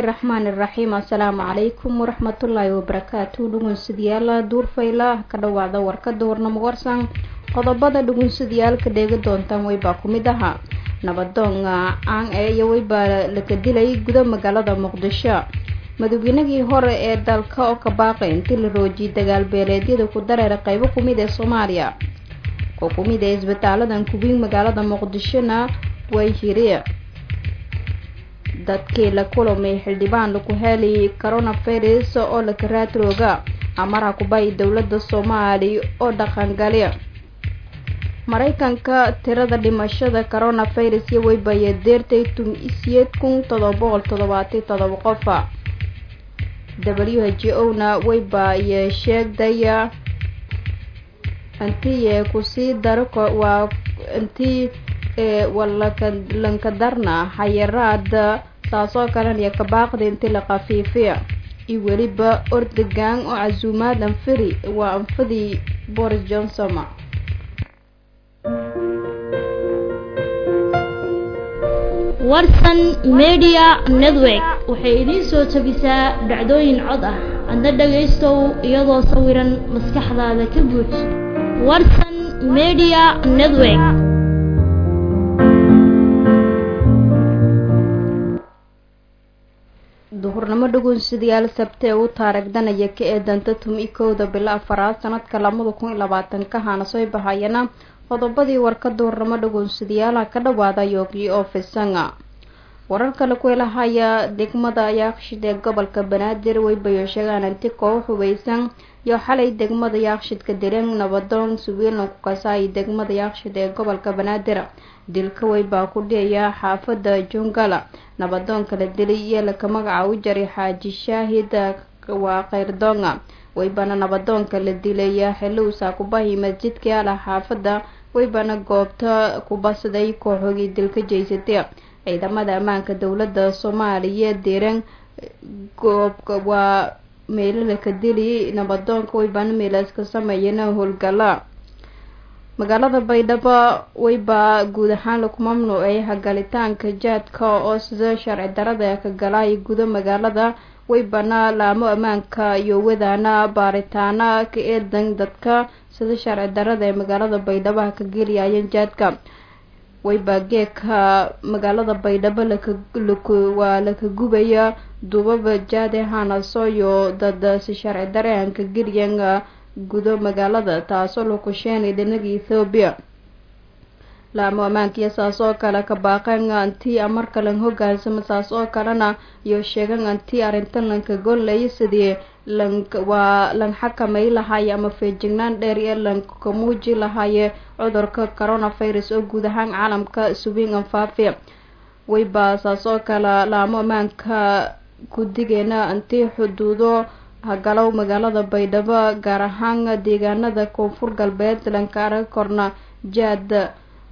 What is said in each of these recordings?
raxmaani raxiim assalaamu calaykum waraxmatullaahi wabarakaatu dhugunsidayaala duurfayla ka dhawaada warkada warnamo warsan qodobada dhugunsidayaalka dheegi doontaan weybaa ku mid ahaa nabadoon caan ee iyo weybaa laka dilay guda magaalada muqdisho madaweynagii hore ee dalka oo ka baaqay intii la roojiyay dagaal beeleedyada ku dareera qeybo kumid ee soomaaliya oo kumid ee isbitaaladan kubiin magaalada muqdishona way hiri dadkii la kulamay xildhibaan laku helay coronavirus oo laka raatrooga amara kubay dowladda soomaaliya oo dhaqangali maraykanka tirada dhimashada coronavirus iyo weybaya deertay tum isiyeed kun todoba boqol toddobaatan todoba qofa w h o na weybaye sheegdaya intii kusii daro waa intii lankadarna xayaraada taasoo kalena iyo kabaaqda intii la khafiifiya iyo weliba ordegan oo casuumaad anfiri waa anfadii boris johnson warsan media network waxay idiin soo tabisaa dhacdooyin cod ah adna dhagaystow iyadoo sawiran maskaxdaada ka buuj warsan media network duhurnimo dhugunsidayaal sabtee u taaragdanaya ka eedanta tumi kowda bilo afaraad sanadka labada kun iyo labaatanka hana soo bahayana qodobadii warka duhurnimo dhugunsidayaalaha ka dhawaada yoogi oo fisanga warar kale ku helahaya degmada yaaqshid ee gobolka banaadir weybayo sheegaan inti koox hubeysan iyo xalay degmada yaaqshidka dileen nabadoon suwiilna ku kasaayo degmada yaaqshid ee gobolka banaadir dilka weybaa ku dhiyaya xaafada jungala nabadoonka la dilay iyo laka magaca u jaray xaaji shaahid waa khayrdoonga weybana nabadoonka la dilaya xilowsaa kubahi masjidka yaala xaafada weybana goobta kubasiday kooxogii dilka jeysatay ciidamada ammaanka dowladda soomaaliya diran goobka waa meelalaka dili nabadoonka weybana meelaska sameeyana howlgala magaalada baydhabo weybaa guud ahaan laku mamnuucay hagalitaanka jaadka oo sida sharci darada ka galay guda magaalada weybana laamo ammaanka iyo wadaana baaritaana ka eedan dadka sida sharci darada ee magaalada baydhabo ka geliyayeen jaadka weybaa geeka magaalada baydhabo waa laka gubaya duubaba jaade hanasoyo dad si sharci daraan ka geliyan gudo magaalada taasoo laku sheenay dhinaga ethoobiya laamo ammaankiyo saas oo kale ka baaqeen antii marka lan hogaansamo saas oo kalena iyo sheegan antii arrintan lanka gollay sidii waa lan xakamay lahaye ama feejignaan dheer ee lanka muuji lahaye cudurka coronavirus oo guud ahaan caalamka subiin anfaafi weybaa saas oo kale laamo ammaanka gudigeena antii xuduudo hagalow magaalada baydhabo gaar ahaan deegaanada koonfur galbeed lanka arag korna jaad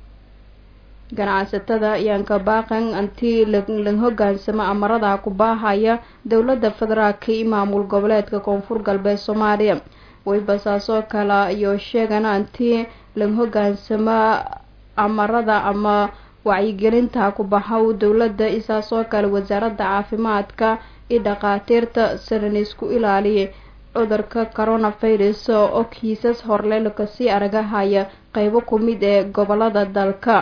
ganacsatada yaanka baaqan antii lan hogaansamo amarada ku baahaya dowladda federaalka iyo maamul goboleedka koonfur galbeed soomaaliya weyba saasoo kale iyo sheegana antii lan hogaansamo amarada ama wacyigelinta ku baxow dowladda isaasoo kale wasaaradda caafimaadka iyo dhakhaatiirta sanan isku ilaaliya cudurka coronavirus oo kiisas horle lakasii aragahaya qeybo kumid ee gobolada dalka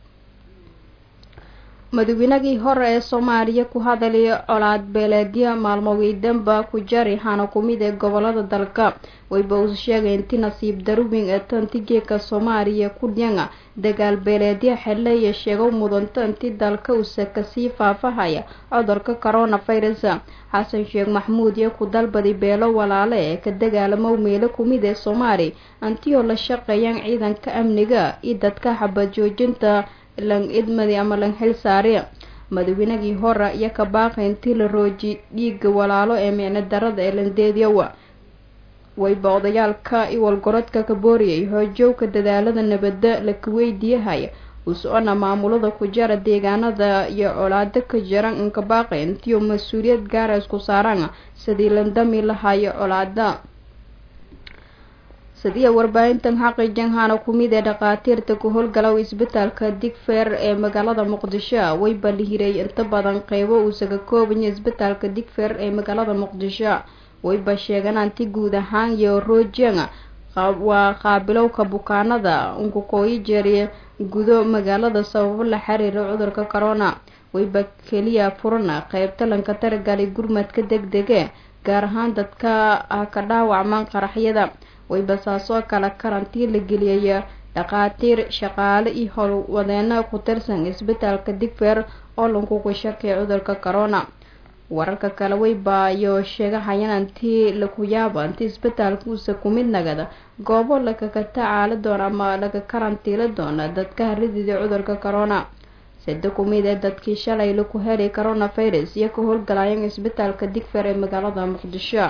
madaweynagii hore ee soomaaliya ku hadalay colaad beeleedya maalmoodii danba ku jari hana kumid ee gobolada dalka wayba uu sheegay inti nasiib darwin ee tantigeeka soomaaliya ku dhiyanga dagaal beeleedya xeleya sheego mudanta inti dalka usa kasii faafahaya cudurka coronavirus xasan sheekh maxmuud iyo ku dalbaday beelo walaale ee ka dagaalamo meelo kumid ee soomaali antiyoo la shaqeeyaan ciidanka amniga iyo dadka xabad joojinta lan idmadi ama lan xil saari madaweynagii hore iyo ka baaqay intii la rooji dhiiga walaalo ee micno darada ee landeedyawa wayba odayaalka iwalgorodka ka booriyay hoojowka dadaalada nabadda laka weydiiyahaya u socona maamulada ku jara deegaanada iyo colaado ka jiran inka baaqay intiiu mas-uuliyad gaara isku saaraan sidii landami lahayo colaada sidii warbaahintan xaqiijan hana ku mid ee dhakhaatiirta ku howlgalow isbitaalka digfeer ee magaalada muqdisho wayba la hiray inta badan qeybo uusaga koobanya isbitaalka digfeer ee magaalada muqdisho wayba sheegan anti guud ahaan iyo roojang waa qaabilowka bukaanada unkukooyi jeeriya gudo magaalada sababo la xiriira cudurka corona wayba keliya furana qeybta lanka taragalay gurmadka deg dege gaar ahaan dadka ka dhaawacmaan qaraxyada wayba saasoo kale karantiin la geliyaya dhakhaatiir shaqaale iyo howlwadeeno ku tirsan isbitaalka digfeer oo lankugu shakay cudurka corona wararka kale waybayo sheegahayaan antii laku yaaba inti isbitaalka uusa ku mid nagada goobo lagaga tacaali doona ama laga karantiili doona dadka haridida cudurka corona sida ku mid ee dadkii shalay laku helay coronavirus iyo ka howlgalayeen isbitaalka digfeer ee magaalada muqdisho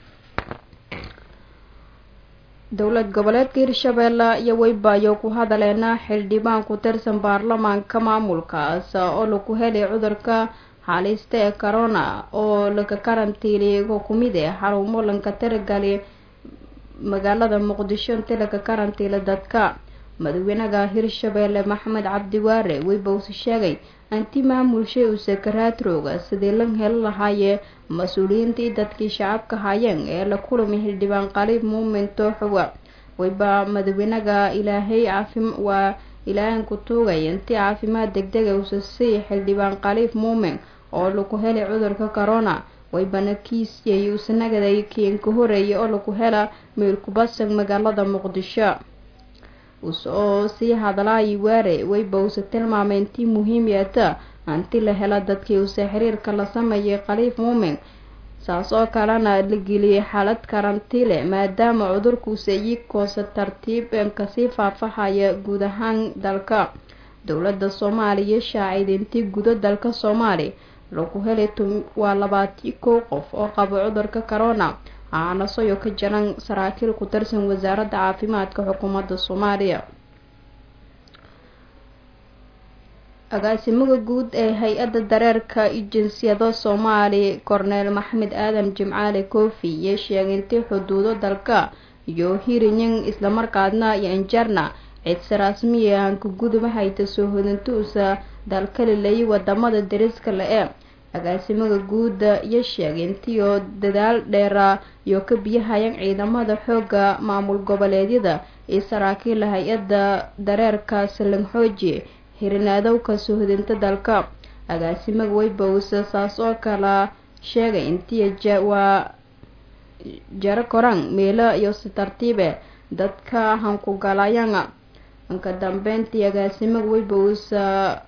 dowlad goboleedka hirshabeelle iyo waybayo ku hadaleena xildhibaan ku tirsan baarlamaanka maamulkaas oo laku helay cudurka halista ee corona oo laga karantiiliyay oo kumid eh xarumo lanka taragali magaalada muqdisho inti laga karantiila dadka madaxweynaha hirshabeelle maxamed cabdiwaare weybawse sheegay anti maamulshay uu sakaraadrooga sidii lan heli lahaayee mas-uuliyiintii dadkii shacabka hayeen ee la kulamay xildhibaan qaliib muumin tooxowa wayba madaxweynaha ilaahay caafim waa ilaahan ku tuugay intii caafimaad degdega uusa sii xildhibaan qaliif muumin oo lagu helay cudurka corona waybana kiisyay usanagaday kiinka horeeyay oo lagu hela meel kubadsan magaalada muqdisho oo sii hadlaayi waare wayba uuse tilmaamay intii muhiimyata hanti la hela dadkii uuse xiriirka la sameeyay khaliif muumin saas oo kalena la geliyay xaalad karantiile maadaama cudurkuuse iyikoose tartiib kasii faafahaya guud ahaan dalka dowladda soomaaliya shaacid intii gudo dalka soomaali lagu helay waa labaati kow qof oo qabo cudurka corona aanasoyo ka jiran saraakiil ku tirsan wasaaradda caafimaadka xukuumadda soomaaliya agaasimaha guud ee hay-adda dareerka jinsiyado soomaali korneel maxamed aadan jimcaale koofi iyo sheegay intii xuduudo dalka iyo hirinyan islamarkaadna iyo injarna cidse rasmiya hanka guduba hayta soo hodintuusa dalka lilayay wadamada dariska le-e agaasimaha guuda iyo sheegay intii oo dadaal dheera iyo ka biyahayan ciidamada xooga maamul goboleedyada iyo saraakiila hay-adda dareerka salanxooji hirinaadowka soo hodinta dalka agaasimaga weybawse saas oo kala sheegay intii waa jaro koraan meelo iyo si tartiibe dadka hankugalayanga anka dambeyntii agaasimaga weybawsa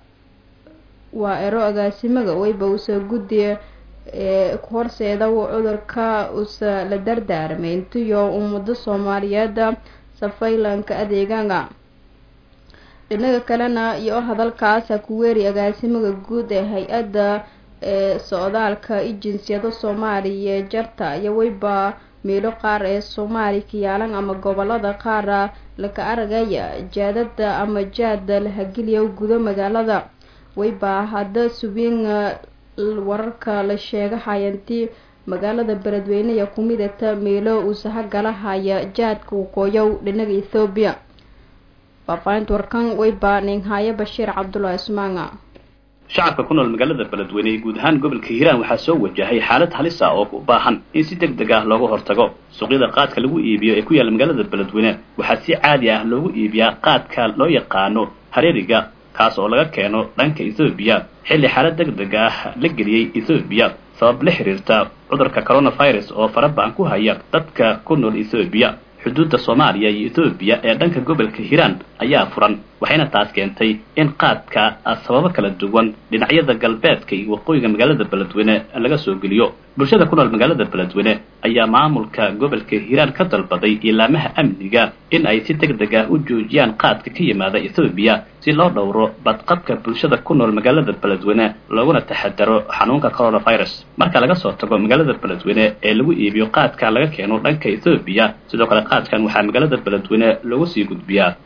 waa ero agaasimaga weybawsa guddiga ee horseeda cudurka usa la dardaarmay intiyo ummado soomaaliyeeda safaylanka adeeganga dhinaga kalena iyo hadalkaasa ku weeri agaasimaga guud ee hay-adda ee socdaalka i jinsiyado soomaaliya jarta iyo weyba meelo qaar ee soomaali kayaalan ama gobolada qaara laka aragaya jaadada ama jaada la hageliya gudo magaalada weyba hadda subiin wararka la sheegahayanti magaalada beledweyneya kumidata meelo uusaha galahaya jaadka waqooyow dhinaga ethoobiya faafaahinta warkan weyba ninhaaye bashiir cabdulaahi ismaanga shacabka ku nool magaalada beledweyne ee guud ahaan gobolka hiiraan waxaa soo wajahay xaalad halis ah oo u baahan in si deg deg ah looga hortago suuqyada qaadka lagu iibiyo ee ku yaalla magaalada beledweyne waxaa si caadi ah loogu iibiyaa qaadka loo yaqaano hareeriga kaas oo laga keeno dhanka ethoobiya xilli xaalad deg deg ah la geliyey ethoobiya sabab la xiriirta cudurka coronavirus oo farabahan ku haya dadka ku nool ethoobiya xuduudda soomaaliya iyo ethoobiya ee dhanka gobolka hiiraan ayaa furan waxayna taas keentay in qaadka sababo kala duwan dhinacyada galbeedka iyo waqooyiga magaalada beledweyne laga soo geliyo bulshada ku nool magaalada beledweyne ayaa maamulka gobolka hiiraan ka dalbaday ilaamaha amniga in ay si deg deg ah u joojiyaan qaadka ka yimaada ethoobiya si loo dhowro badqabka bulshada ku nool magaalada beledweyne looguna taxadaro xanuunka coronavirus marka laga soo tago magaalada beledweyne ee lagu iibiyo qaadka laga keeno dhanka ethoobiya sidoo kale qaadkan waxaa magaalada beledweyne loogu sii gudbiyaa magaalooyin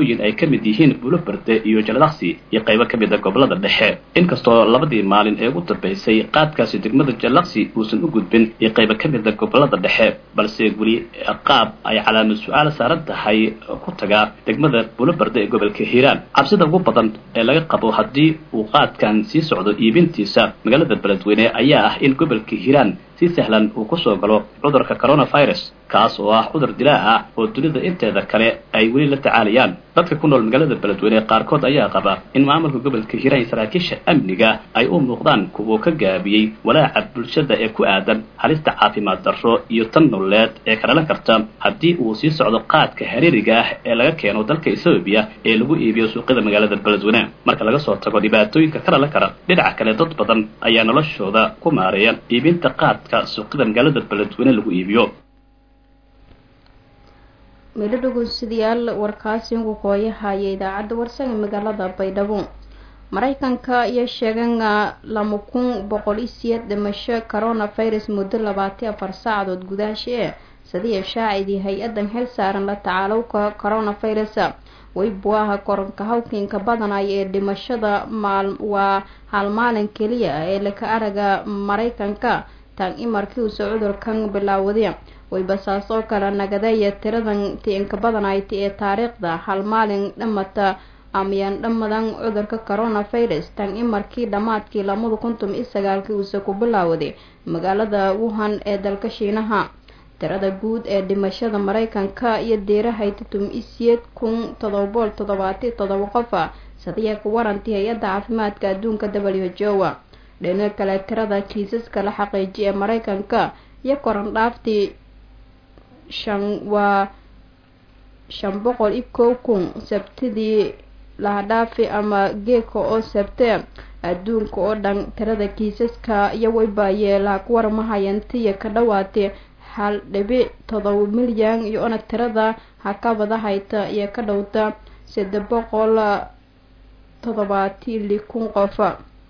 degmooyin ay ka mid yihiin buloberde iyo jaladaqsi iyo qaybo ka mid a gobolada dhexe inkastoo labadii maalin ee ugu dambaysay qaadkaasi degmada jalaqsi uusan u gudbin iyo qaybo ka mid a gobolada dhexe balse weli qaab ay calaamad su-aal saaran tahay ku tagaa degmada buloberde ee gobolka hiiraan cabsida ugu badan ee laga qabo haddii uu qaadkan sii socdo iibintiisa magaalada beledweyne ayaa ah in gobolka hiiraan si sahlan uu kusoo galo cudurka coronavirus kaas oo ah cudur dilaa ah oo dunida inteeda kale ay weli la tacaalayaan dadka ku nool magaalada beledweyne qaarkood ayaa qaba in maamulka gobolka hiiraan iyo saraakiisha amniga ay u muuqdaan kuwa ka gaabiyey walaaca bulshada ee ku aadan halista caafimaad darro iyo tan nololeed ee ka dhalan karta haddii uu sii socdo qaadka hareeriga ah ee laga keeno dalka etoobiya ee lagu iibiyo suuqyada magaalada beledweyne marka laga soo tago dhibaatooyinka ka dhalan kara dhinaca kale dad badan ayaa noloshooda ku maareeya iibinta qaadka suuqyada magaalada beledweyne lagu iibiyo midho dhegeystayaal warkaasi ugu kooyahaya idaacadda warsan ee magaalada baydhabo maraykanka iyo sheegan lama kun boqol iyo siyeed dhimasho coronavirus muddo labaatan afar saacadood gudaasha ee sadiya shaacidii hay-adan xil saaran la tacaalowka coronavirus weybuaha koronka hawkiinka badanaya ee dhimashada maal waa hal maalin keliya ee laka araga maraykanka tan imarkii uuse cudurkan bilaawaday waybasaas oo kale nagadeeya tiradan tiinka badanayti ee taariikhda hal maalin dhamata amayaan dhamadan cudurka coronavirus tan imarkii dhammaadkii lamada kuntum iyo sagaalkii uuse ku bilaawaday magaalada wuhan ee dalka shiinaha tirada guud ee dhimashada maraykanka iyo deerahayti tum isiyeed kun todobool toddobaati todoba qofa sadiya ku warantii hay-adda caafimaadka adduunka w h o dhinaca kale tirada kiisaska la xaqiijiya ee maraykanka iyo koran dhaaftii shan waa shan boqol iyo kow kun sabtidii lahadhaafi ama geeka oo sabte adduunka oo dhan tirada kiisaska iyo waybayeelaha ku warmahayantiya ka dhawaatay hal dhibic todoba milyan iyo ona tirada hakabada hayta iyo ka dhowta saddex boqol toddobaati li kun qofa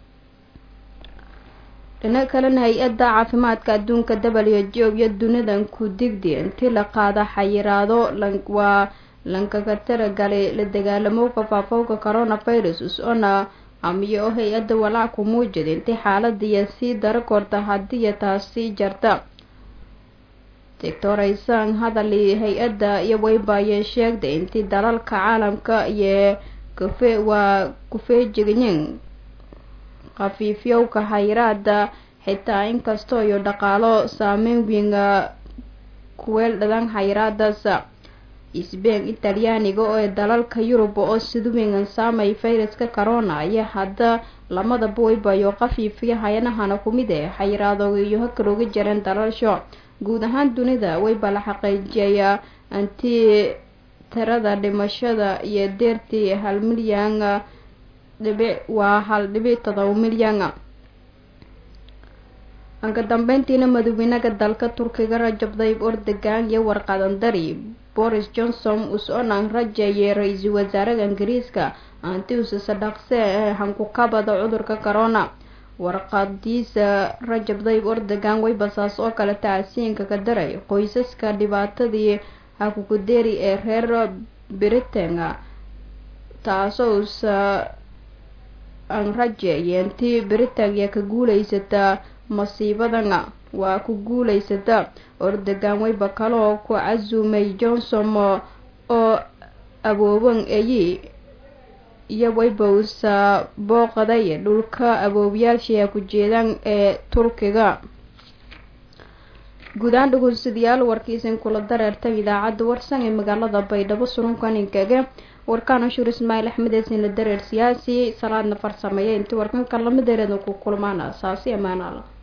dhinaca kalena hay-adda caafimaadka adduunka w h o iyo dunidan ku digdi intii la qaada xayiraado waa lankaga tiragalay la dagaalamowka faafowka coronavirus us-ona amiyo oo hay-adda walaac ku muujida intii xaaladiiya sii dara korta hadiiya taasi jarta doctor aysan hadali hay-adda iyo waybaayee sheegday intii dalalka caalamka iyo kafe waa kufeejigayin khafiifyowka hayraada xitaa inkastoo iyo dhaqaalo saameyn weynga kuweel dhadan hayraadaas sbain italyaaniga oo ee dalalka yurub oo sida weyngan saamay fayraska corona iyo hadda lamadaba waybayo khafiifiya hayanahana kumid ee xayiraadooga iyo hakalooga jareen dalalsho guud ahaan dunida wayba la xaqiijiyayaa antii tirada dhimashada iyo deertii hal milyan dhibic waa hal dhibic todoba milyan anka dambeyntiina madaxweynaha dalka turkiga rajab tayyib erdogan iyo warqadan dari boris johnson us-onan rajeeyay ra-iisul wasaaraha ingiriiska antiuse sadhaqse ee hankukabada cudurka corona warqadiisa rajab tayyib erdogan waybasaas oo kale tacsiinka ka daray qoysaska dhibaatadii hakukudeeri ee reer britain taasoo usa aan rajeeyeen tii britania ka guuleysataa masiibadana waa ku guuleysata erdogan wayba kaloo ku casuumay johnson oo abooban eyi iyo wayba usa booqaday dhulka aboobayaasha ku jeedaan ee turkiga guud ahaan dhegeystayaal warkiisan kula dareertan idaacadda warsan ee magaalada baydhabo surunkaninkaga warkaan ashuur ismaaciil axmed eesina dareer siyaasi salaadna farsameeya intii warkanka lamadeereeda ku kulmaan saasi amaanaala